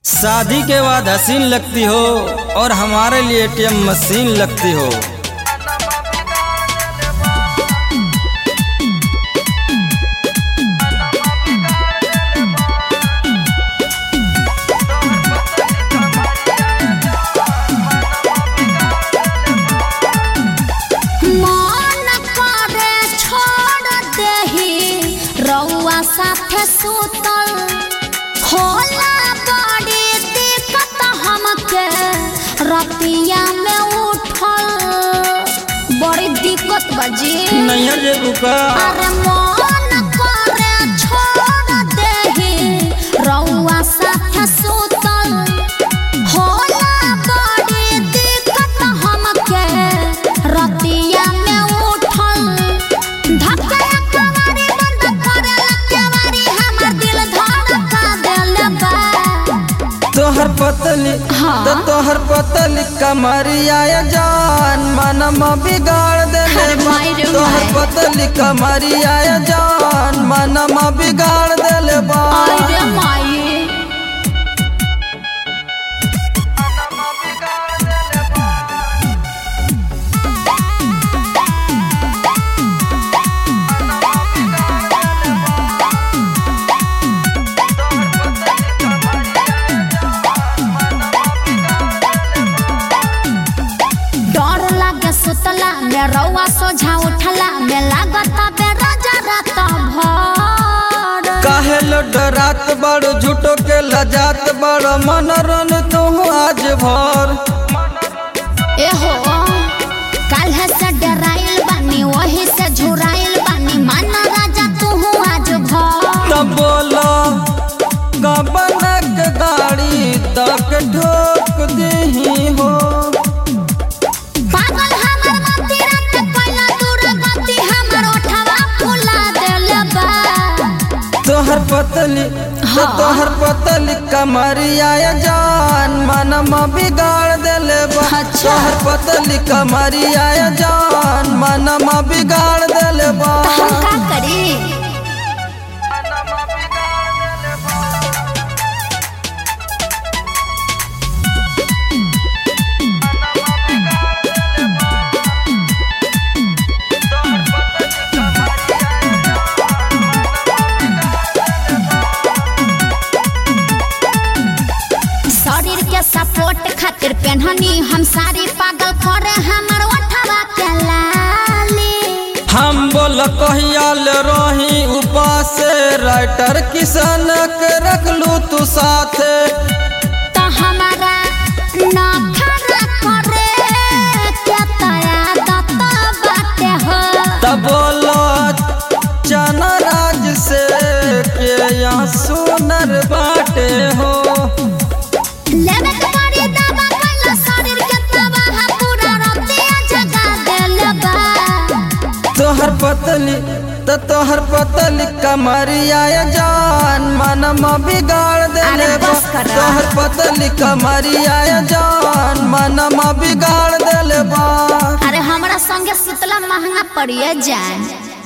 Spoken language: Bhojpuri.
शादी के बाद हसीन लगती हो और हमारे लिए एटीएम मशीन लगती हो मन करे छोड़ देही रउआ साथे सुतल होला बड़ी दिक्कत हमके रतिया में उठल बड़ी दिक्कत बजी नैहर जे रुका अरे मन करे छोड़ देही रउआ साथे सुतल होला बड़ी दिक्कत हमके रतिया में उठल धक्का कवारी बंद करेला केवारी हमर दिल धड़का देले बा तोहर पतली हाँ। तो तोहर पतली कमरिया ये जान मनम बिगाड़ देले अरे बा। माई रे तोहर माई। पतली कमरिया ये जान मनम बिगाड़ देले बा आई रे माई डर लागे सुतला में रउआ सोझा उठला में लागत बे राजा रात भर काहे लो डरात बड़ झूठो के लजात बड़ मनोरन तू आज भर एहो काल्हे से डराइल बानी वही से झुराइल बानी माना राजा तू आज भर तब बोलो गबनक गाड़ी तक ठोक दही हो पागल हमर मती रात कोइला दूर गति हमर ओठवा फुला देले बा तोहर पतली तो हाँ। तोहर पतली कमरिया ये जान मनम बिगाड़ देले बा अच्छा। तोहर पतली कमरिया ये जान मनम बिगाड़ देले बा त हम का करी शरीर के सपोर्ट खातिर पेन्हनी हम सारी पागल करे हमर ओठवा के लाली हम बोल कहियाल रही उपास राइटर किसान के रखलू तू साथे त हमारा नखरा करे के तया दत बाटे हो तब बोलो चना राज से के यहाँ सुनर बाटे हो लेवे के पड़ी दवा पहिला शरीर के तबाह पूरा रतिया जगा देले बा तोहर पतली तो तोहर पतली कमरिया ये जान मनम बिगाड़ देले अरे बा। बस करा। तोहर पतली कमरिया ये जान मनम बिगाड़ देले बा अरे हमरा संगे शीतला महंगा पड़िए जाए